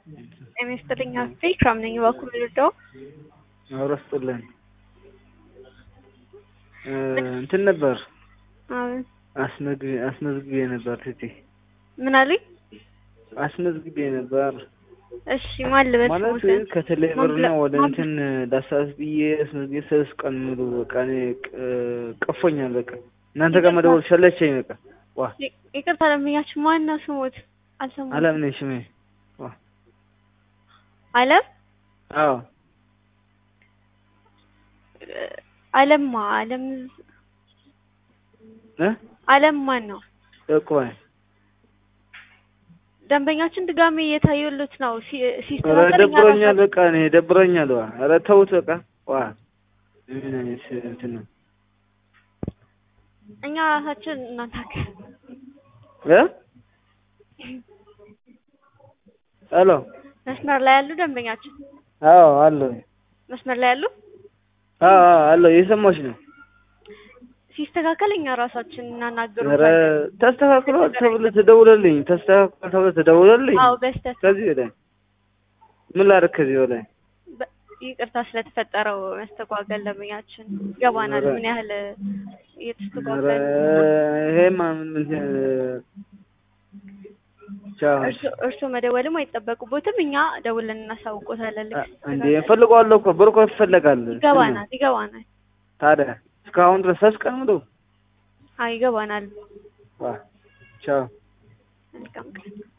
ጤና ይስጥልኝ አስቴ ኢክራም ነኝ። በኩል ልርዳው? አብሮ ስጥልን እንትን ነበር አዎ። አስመዝግቤ ነበር ትቲ ምን አሉኝ? አስመዝግቤ ነበር እሺ ማን ልበል? ማለት ስሞትን? ከቴሌ ብር ነው ወደ ማን- እንትን ዳሳስ ብዬ አስመዝግቤ ሶስት ቀን ሙሉ በቃ እኔ ቅ- ቀፎኛል። በቃ እናንተ ጋር መደወል ሰለቸኝ። በቃ ዋ ይ- ይቅርታ ለምኛችሁ ማን ነው ስሞት? አልሰማሁም። አለም ነኝ ስሜ። ዋ አለም አዎ አለማ አለም እ አለም ማን ነው? እቆይ ደንበኛችን ድጋሜ እየታየሉት ነው። ሲ- ኧረ ሲስተካከል እኛ ደብሮኛል። ራሳችን- በቃ እኔ ደብሮኛል። ዋ ኧረ ተውት በቃ ዋ ምን አይነት እንትን ነው እኛ ራሳችን እናናገር እ ሄሎ መስመር ላይ ያሉ ደንበኛችን አዎ አለሁ መስመር ላይ ያሉ አዎ አዎ አለሁ እየሰማሁሽ ነው። ሲስተካከል እኛ ራሳችን ኧረ እናናገሩታለን። ተስተካክሏል ተብሎ ተደውለልኝ ተስተካክሏል ተብሎ ተደውለልኝ አዎ በስተት ከዚህ ወዲያ ምን ላድርግ ከዚህ ወዲያ በ- ይቅርታ ስለተፈጠረው መስተጓገል ደንበኛችን ይገባናል። ኧረ- ምን ያህል ኧረ እየተስተጓገል ይሄማ ምን ምን ቻው እርሶ- እርሶ መደወልም አይጠበቁቦትም። እኛ ደውለን እናሳውቆታለን። ልክ እንዴ ሲስተካከል እፈልገዋለሁ እኮ ብር እኮ ይፈለጋል ይገባናል ይገባናል። ታዲያ እስካሁን ድረስ ሶስት ቀን ሙሉ አይ ይገባናል። ዋ ቻው መልካም ቀን